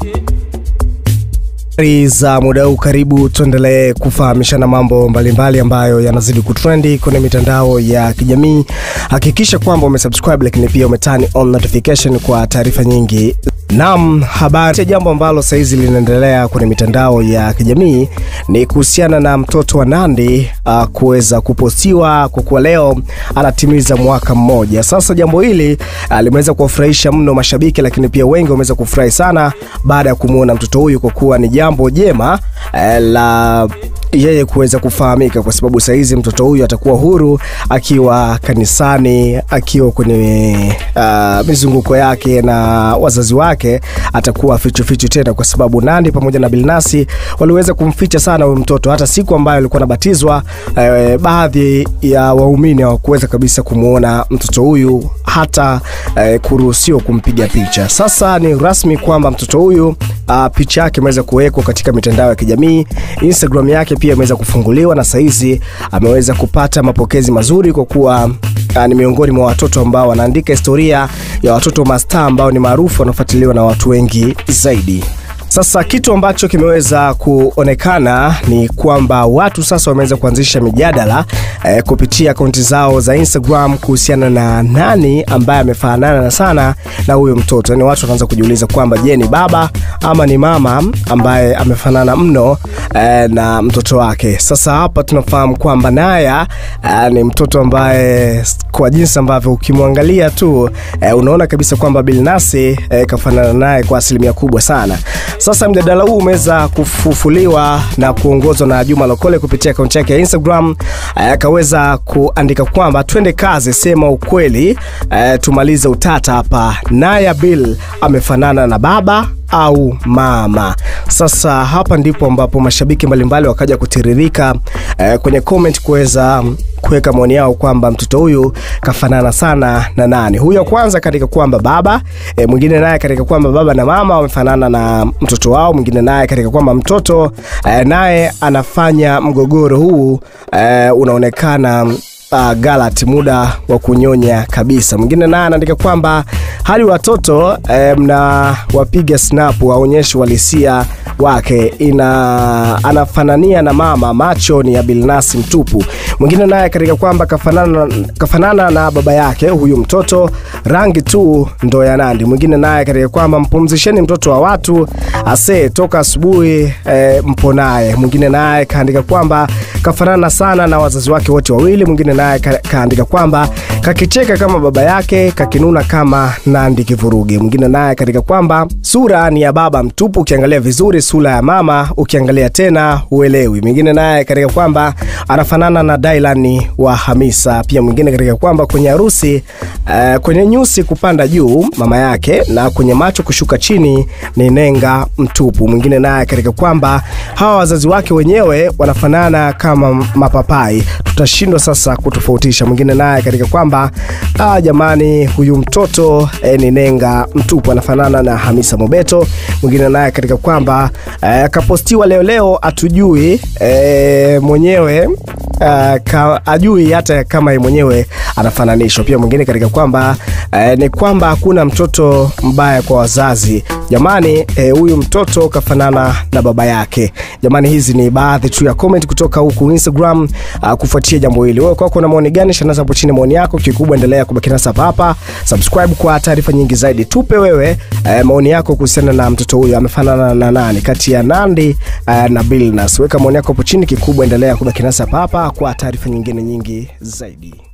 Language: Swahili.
Habari za muda huu, karibu tuendelee kufahamishana mambo mbalimbali ambayo yanazidi kutrendi kwenye mitandao ya kijamii. Hakikisha kwamba umesubscribe, lakini pia umetani on notification kwa taarifa nyingi. Naam, habari. Jambo ambalo saizi linaendelea kwenye mitandao ya kijamii ni kuhusiana na mtoto wa Nandy uh, kuweza kupostiwa kwa kuwa leo anatimiza mwaka mmoja. Sasa jambo hili uh, limeweza kuwafurahisha mno mashabiki, lakini pia wengi wameweza kufurahi sana baada ya kumwona mtoto huyu kwa kuwa ni jambo jema uh, la yeye kuweza kufahamika kwa sababu saizi mtoto huyu atakuwa huru akiwa kanisani, akiwa kwenye uh, mizunguko yake na wazazi wake, atakuwa fichu fichu tena, kwa sababu Nandy pamoja na Bilnasi waliweza kumficha sana huyu mtoto. Hata siku ambayo alikuwa anabatizwa, eh, baadhi ya waumini hawakuweza kabisa kumwona mtoto huyu hata eh, kuruhusiwa kumpiga picha. Sasa ni rasmi kwamba mtoto huyu uh, picha yake imeweza kuwekwa katika mitandao ya kijamii. Instagram yake pia imeweza kufunguliwa na saizi ameweza kupata mapokezi mazuri kwa kuwa uh, ni miongoni mwa watoto ambao wanaandika historia ya watoto mastaa ambao ni maarufu wanaofuatiliwa na watu wengi zaidi. Sasa kitu ambacho kimeweza kuonekana ni kwamba watu sasa wameweza kuanzisha mijadala eh, kupitia akaunti zao za Instagram kuhusiana na nani ambaye amefanana sana na huyo mtoto. Yaani watu wanaanza kujiuliza kwamba je, ni baba ama ni mama ambaye amefanana mno eh, na mtoto wake. Sasa hapa tunafahamu kwamba Naya eh, ni mtoto ambaye kwa jinsi ambavyo ukimwangalia tu eh, unaona kabisa kwamba Bilnasi eh, kafanana naye kwa asilimia kubwa sana. Sasa mjadala huu umeweza kufufuliwa na kuongozwa na Juma Lokole kupitia akaunti yake ya Instagram. Akaweza kuandika kwamba twende kazi, sema ukweli, eh, tumalize utata hapa. Naya Bill amefanana na baba au mama. Sasa hapa ndipo ambapo mashabiki mbalimbali wakaja kutiririka eh, kwenye comment kuweza kuweka maoni yao kwamba mtoto huyu kafanana sana na nani. Huyo wa kwanza katika kwamba baba e, mwingine naye katika kwamba baba na mama wamefanana na mtoto wao, mwingine naye katika kwamba mtoto e, naye anafanya mgogoro huu e, unaonekana uh, galat muda wa kunyonya kabisa. Mwingine naye anaandika kwamba hali watoto eh, mna wapiga snap waonyeshi walisia wake ina anafanania na mama, macho ni ya Bilnasi mtupu. Mwingine naye katika kwamba kafanana, kafanana na baba yake huyu mtoto, rangi tu ndo ya Nandy. Mwingine naye katika kwamba mpumzisheni mtoto wa watu ase toka asubuhi eh, mpo naye. Mwingine naye kaandika kwamba kafanana sana na wazazi wake wote wawili. Mwingine naye ka, kaandika kwamba kakicheka kama baba yake, kakinuna kama Nandy kivurugi. Mwingine naye katika kwamba sura ni ya baba mtupu, ukiangalia vizuri sura ya mama, ukiangalia tena uelewi. Mwingine naye katika kwamba anafanana na Dylan wa Hamisa. Pia mwingine katika kwamba kwenye harusi uh, kwenye nyusi kupanda juu mama yake na kwenye macho kushuka chini ni nenga mtupu. Mwingine naye katika kwamba hawa wazazi wake wenyewe wanafanana kama mapapai, tutashindwa sasa kutofautisha. Mwingine naye katika kwamba ah, jamani huyu mtoto eh, ni nenga mtupu, anafanana na Hamisa Mobeto. Mwingine naye katika kwamba eh, kapostiwa leo leo, atujui eh, mwenyewe Uh, ka, ajui hata kama yeye mwenyewe anafananishwa. Pia mwingine katika kwamba uh, ni kwamba hakuna mtoto mbaya kwa wazazi jamani. Huyu uh, mtoto kafanana na baba yake jamani. Hizi ni baadhi tu ya comment kutoka huku Instagram uh, kufuatia jambo hili. Wewe kwako na maoni gani? Shanaza hapo chini maoni yako. Kikubwa endelea kubaki nasi hapa hapa, subscribe kwa taarifa nyingi zaidi. Tupe wewe uh, maoni yako kuhusiana na mtoto huyu amefanana na nani kati ya Nandy uh, na Billnass. Weka maoni yako hapo chini. Kikubwa endelea kubaki nasi hapa hapa kwa taarifa nyingine nyingi zaidi.